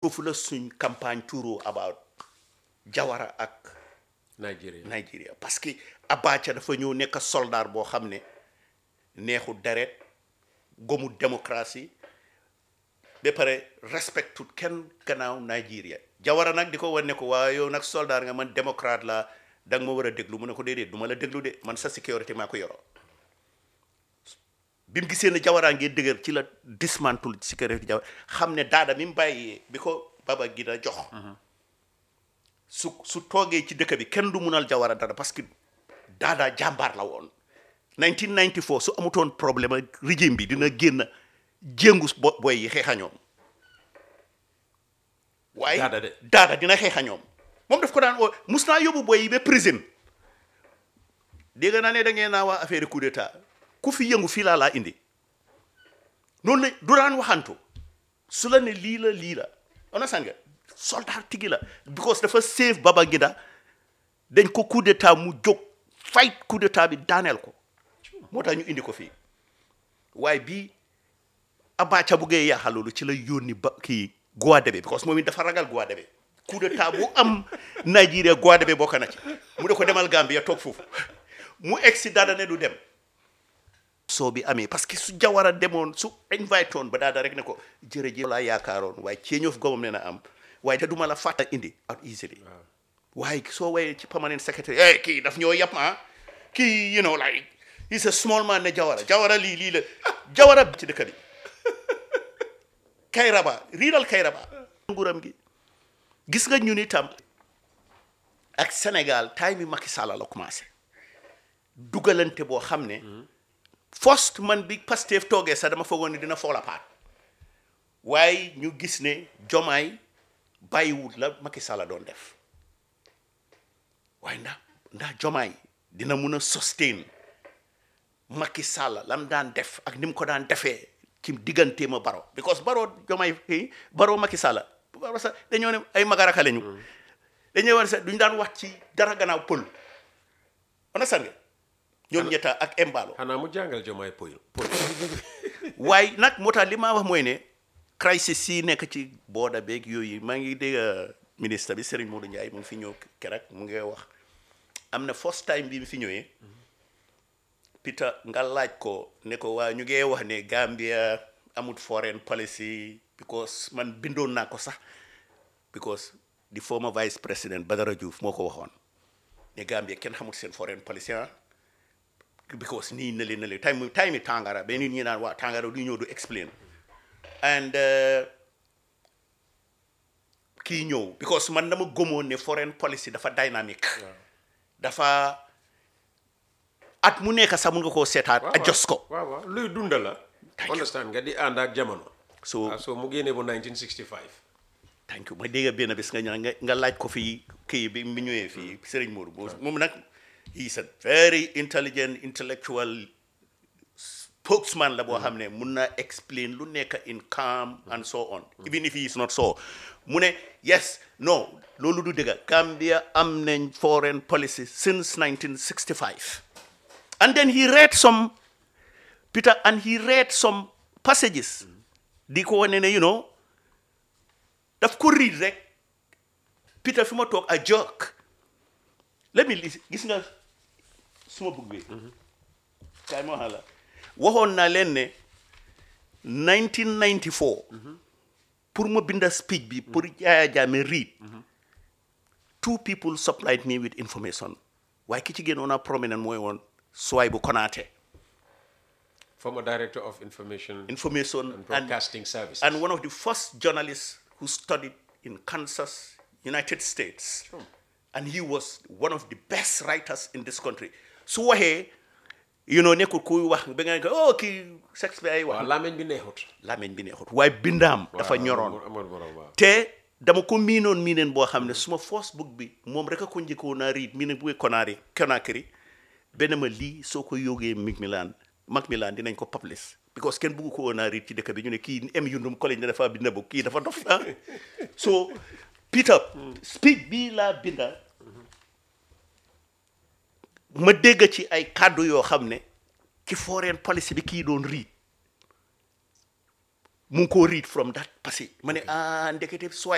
foofu la suñ campagne touro about Jawara ak Nigeria Nigeria parce que Abacha dafa ñëw nekk soldat boo xam ne neexu deret gomu démocratie ba pare respectut kenn gannaaw Nigeria Jawara nag di ko wan ne ko waaye yow nag soldat nga man démocrate la da nga ma war a déglu mu ne ko déedéet du ma la déglu de man sa sécurité maa ko yoroo bi mu gisee ne Jawara ngee dëgër ci la dismantle sécurité Jawara xam ne daada mi mu bàyyee bi ko Baba Gida jox su su toogee ci dëkk bi kenn du munal Jawara dara parce que daada jàmbaar la woon 1994 su amutoon problème ak régime bi dina génn jéngu bo boy yi xeexa ñoom waaye Daada de. daada dina xeexa ñoom moom daf ko daan oo mus naa yóbbu boy yi ba prison dégg naa ne da ngeen naa waa affaire coup d'état ku fi yëngu fii laa laa indi noonu la du daan waxantu su la ne lii la lii la understand nga soldat tigi la because dafa save Babangida dañ ko coup d'état mu jóg fight coup d'état bi daaneel ko moo tax ñu indi ko fii waaye bii Abacha buggee yaaxal loolu ci la yónni ba kii Gouadébé because moom it dafa ragal Gouadébé coup d'état bu am Nigeria Gouadébé bokk na ci mu ne ko demal Gambia toog foofu mu egsi daada ne du dem soo bi amee parce que su Jawara demoon su invite woon ba daada rek ne ko jërëjëf laa yaakaaroon waaye change of government ne na am waaye te duma la fàtta indi out easily waaye soo wayee ci permanent secretary eh kii daf ñoo yàpp ah kii you know like he's a small man ne Jawara Jawara lii lii la Jawara ci dëkk bi Kayraba riiral Kayraba nguuram gi gis nga ñun itam ak Sénégal time mi Macky Sall la commencé dugalante boo xam ne first man bi Pastef toogee sax dama foogoon ne dina fall apart waaye ñu gis ne jomaay bàyyiwut la Macky Sall doon def waaye ndax ndax jomaay dina mun a sustain Macky Sall lam daan def ak ni mu ko daan defee ci digganteema baro because baro jomaay kii baro Macky Sall baro sax dañoo ne ay magaraka lañu dañoo war sax duñu daan wax ci dara gannaaw pël on a sange ñoom ñetta ak embalo xanaa mu jàngal jomaay poy poy waaye nag moo tax li ma wax mooy ne crisis yi nekk ci booda beeg yooyu maa ngi dégg ministre bi Serigne Modou Ndiaye mu ngi fi ñëw keroog mu ngi wax am na first time bi mu fi ñëwee Peter nga laaj ko ne ko waa ñu ngee wax ne Gambia amut foreign policy because man bindoon naa ko sax because the former vice president Badara Diouf moo ko waxoon ne Gambia kenn xamut seen foreign policy ah because nii na leen na leen time time tàngara ba nit ñi naan waa tàngara du ñëw du explain and uh, kii ñëw because man dama gëmoon ne foreign policy dafa dynamique dafa at mu nekk sax mun nga koo seetaat adjust ko waaw waaw luy dunda la Thank you. understand nga di ànd ak jamono so ah so mu génne bu 1965 thank you ma dégg benn bis nga ñëw nga nga laaj ko fii kii bi mu ñëwee fii Serigne Modou boo moom nag he is a very intelligent intellectual spokesman la boo xam ne mun na explain lu nekk in calm and so on even if he is not so mu ne yes no loolu du dëgg Gambia am nañ foreign policy since 1965 and then he read some Peter and he read some passages di ko wane ne you know daf ko read rek Peter fi ma toog a joke let me listen gis nga suma bugg bi kaay ma wax la waxoon naa leen ne 1994 pour ma binda speech bi pour Yaya Jammeh read two people supplied me with information waaye ki ci gënoon a prominent mooy woon Suwaybu Konaate former director of information information and broadcasting services and one of the first journalists who studied in Kansas, United States. And he was one of the best writers in this country. So waxee you know nekkul kuy wax ba nga ne ko oh kii Shakespeare ay waaw wax làmmiñ bi neexut làmmiñ bi neexut waaye bindaam dafa waaw, ñoroon amul- amul borom waaw te dama ko miinoon miineen boo xam ne suma first book bi moom rek a ko njëkkoon naa read miineen bu konaari Conakry benn ma lii soo ko yógee Macmillan Macmillan dinañ ko publish because kenn bëggu ko woon naa read ci dëkk bi ñu ne kii M Yundum College ne dafa binda book kii dafa dof ah so Peter speech bii laa binda ma dégg ci ay kàddu yoo xam ne ci foreign policy bi kii doon read mu ngi koo read from that passage ma ne ah ndekete sooy